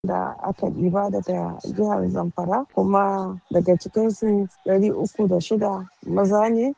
da aka ɗiba daga jihar Zamfara kuma daga cikinsu 306 maza ne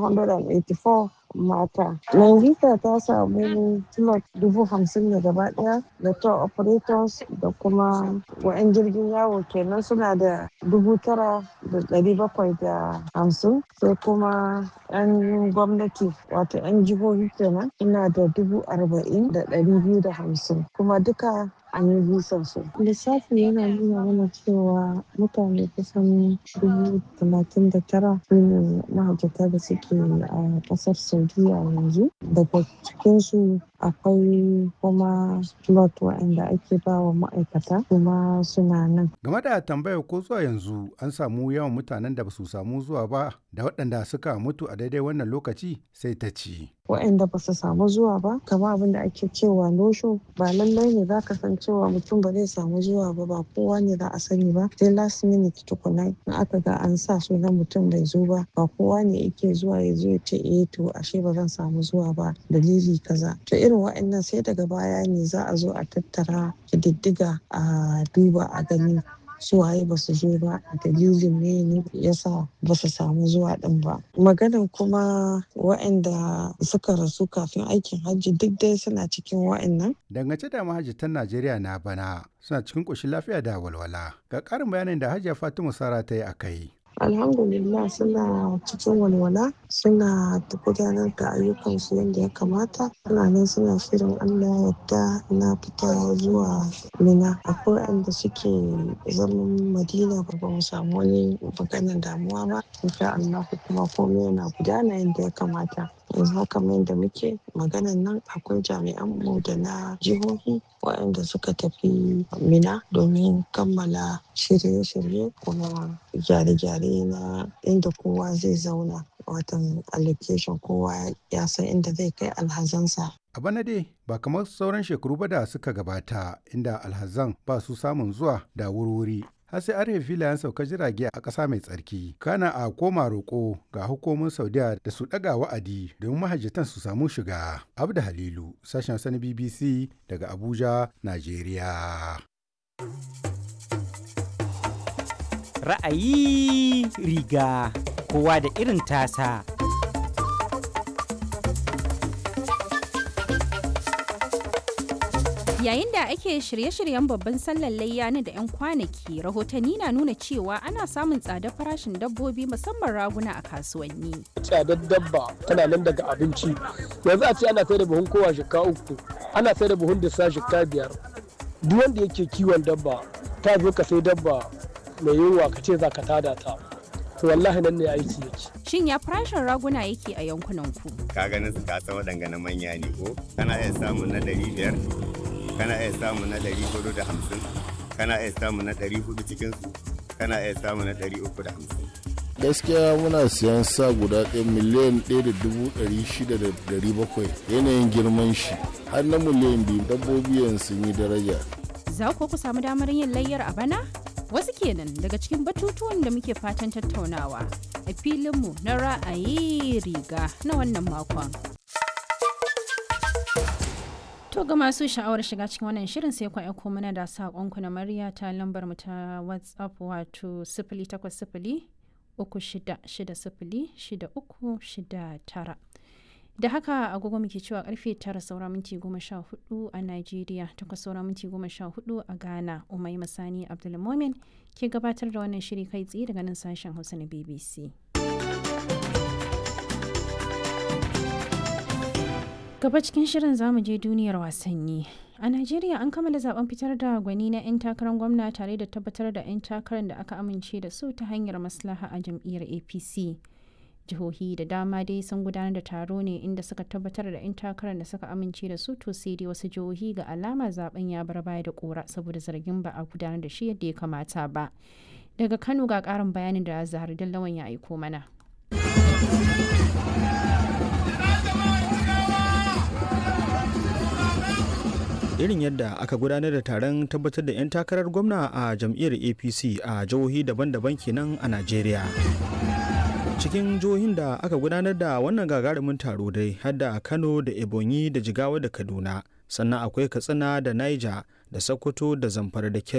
184 mata. Nigeria ta samu slot dubu hamsin ne gaba ɗaya da tour operators da kuma wa'yan jirgin yawo kenan suna da dubu tara da ɗari bakwai da hamsin sai kuma 'yan gwamnati wato 'yan jihohi kenan suna da dubu arba'in da ɗari biyu da hamsin kuma duka an yi bisan su. Lissafi yana nuna mana cewa mutane kusan dubu talatin da tara su ne mahajjata da suke a ƙasar Saudiya yanzu. Daga cikinsu akwai kuma slot waɗanda ake ba wa ma'aikata kuma suna nan. Game da tambayar ko zuwa yanzu an samu yawan mutanen da ba su samu zuwa ba da waɗanda suka mutu a daidai wannan lokaci sai ta ci. waɗanda ba su samu zuwa ba kamar abin da ake cewa no show ba lallai ne za ka san cewa mutum ba zai samu zuwa ba ba kowa ne za a sani ba sai last minute tukuna in aka ga an sa sunan mutum bai zo ba ba kowa ne yake zuwa ya zo ya ce eh to ashe ba zan samu zuwa ba dalili kaza to irin waɗannan sai daga baya ne za a zo a tattara kididdiga a duba a gani suwaye ba su zo ba dalilin ne ne yasa ba su samu zuwa din ba maganan kuma waɗanda suka rasu kafin aikin hajji duk dai suna cikin waɗannan Dangance da mahajjatan Najeriya na bana suna cikin ƙoshin lafiya da walwala. Ga ƙarin bayanin da Hajiya Fatima Sara ta yi a kai. alhamdulillah suna cikin walwala suna gudanar da ayyukansu yadda ya kamata suna nan suna shirin allah yadda na fita zuwa mina akwai wanda suke zaman madina ba ba mu samu wani maganar damuwa ba insha allah kuma komai yana gudana yadda ya kamata yanzu haka mai da muke maganan nan akwai jami'an mu da na jihohi waɗanda suka tafi mina domin kammala shirye-shirye kuma gyare-gyare na inda kowa zai zauna watan allocation kowa ya san inda zai kai alhazansa A bana dai ba kamar sauran shekaru ba da suka gabata inda alhazan ba su samun zuwa da wurwuri har sai an filayen sauka jirage a ƙasa mai tsarki kana a koma roƙo ga hukumomin saudiya da su ɗaga wa'adi domin mahajjatan su samu shiga abda halilu sashen sani bbc daga abuja najeriya ra'ayi riga kowa da irin tasa Yayin da ake shirye-shiryen babban sallar layya na da 'yan kwanaki, rahotanni na nuna cewa ana samun tsadar farashin dabbobi musamman raguna a kasuwanni. tsadar dabba tana nan daga abinci yanzu a ce ana sai da buhun kowa shika uku ana sai da buhun disa shika biyar duk wanda yake kiwon dabba ta zo ka sai dabba mai yunwa ka ce za ka tada ta to wallahi nan ne aiki yake Shin ya farashin raguna yake a yankunan ku? ka ganin su ka san waɗanga na manya ne ko kana iya samun na ɗari biyar kana iya samun na ɗari hudu da hamsin kana iya samun na ɗari hudu cikin su kana iya samun na ɗari uku da hamsin gaskiya muna siyan sa guda ɗaya miliyan ɗaya da dubu ɗari shida da ɗari bakwai yanayin girman shi har na miliyan biyu dabbobi yanzu sun yi daraja Za ku ku samu damar yin layyar a bana? Wasu kenan daga cikin batutuwan da muke fatan tattaunawa a filinmu na ra'ayi riga na wannan makon. To ga masu sha'awar shiga cikin wannan shirin sai ku aiko mana da saƙonku na murya ta lambar mu ta WhatsApp wato sifili takwas sifili uku shida shida sifili shida uku shida tara. Da haka agogo muke cewa karfe tara saura minti goma sha hudu a Najeriya takwas saura minti goma sha hudu a Ghana Umai Masani Abdulmomin ke gabatar da wannan shiri kai tsaye daga nan sashen Hausa na BBC. Gaba cikin shirin zamu je duniyar wasanni. A Najeriya an kammala zaben fitar da gwani na 'yan takarar gwamna tare da tabbatar da 'yan takarar da aka amince da su ta hanyar maslaha a jam'iyyar APC. Jihohi da dama dai sun gudanar da taro ne inda suka tabbatar da 'yan takarar da suka amince da su to sai dai wasu jihohi ga alama zaben ya bar baya da kora saboda zargin ba a gudanar da shi yadda ya kamata ba. Daga Kano ga karin bayanin da Zahar Dallawan ya aiko mana. irin yadda aka gudanar da taron tabbatar da 'yan takarar gwamna a jam'iyyar apc a jihohi daban-daban kenan a najeriya cikin jihohin da aka gudanar da wannan gagarumin taro dai har da kano da ebonyi da jigawa da kaduna sannan akwai katsina da niger da sokoto da zamfara da